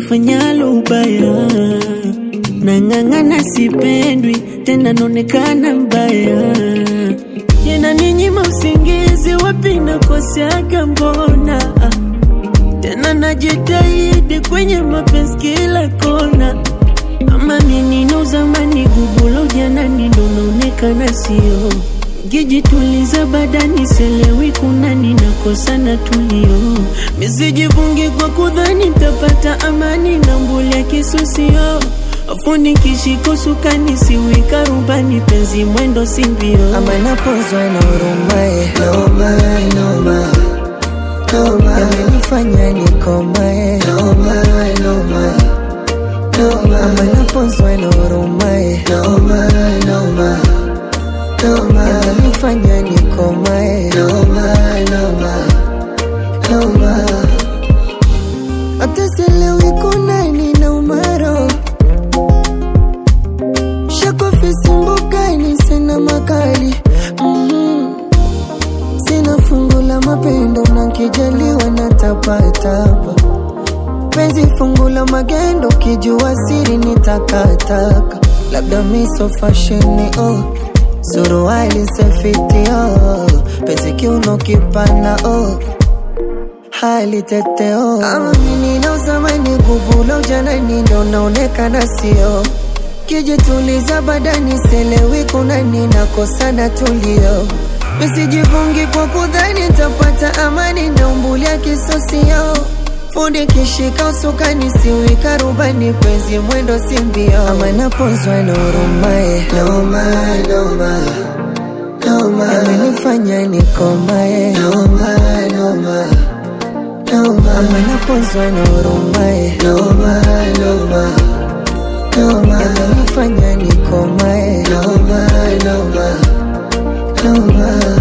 nifanyalo ubaya, nang'ang'ana, sipendwi tena, naonekana mbaya, yananinyima usingizi, wapi nakoseaga mbona? Tena najitahidi kwenye mapenzi kila kona, ama mimi na zamani gubulo janani ndo naonekana sio Gijituliza badani selewi kuna ninakosa na tulio misijivungi kwa kudhani tapata amani na mbuli kisusio afuni kishiko sukani siwika rubani penzi mwendo simbio ama napozwa na urumae Noma, noma, noma, yamenifanya nikomae noma, noma, noma, ama napozwa na urumae noma, noma, noma, yamenifanya nikomae noma, noma, noma. hata sielewi kuna nina umaro shakofisimbukani sina makali mm sina fungu la mapendo na kijaliwa na tapatapa penzi fungu la magendo kijua siri ni takataka labda miso fasheni oh suruali sefiti oh penzi kiuno kipana oh hali teteo ama mimi na uzamani gubulo ujanani ndo naonekana sio kijituliza badani selewi kuna ninakosana tulio misijivungi kwa kudhani tapata amani na umbulia kisosio fundi kishika usukani siwika rubani penzi mwendo simbio ama napozwa na urumae Noma, noma, noma, amenifanya nikomae noma, noma, noma, ama napozwa na urumae noma, noma, noma, amenifanya nikomae noma, noma, noma.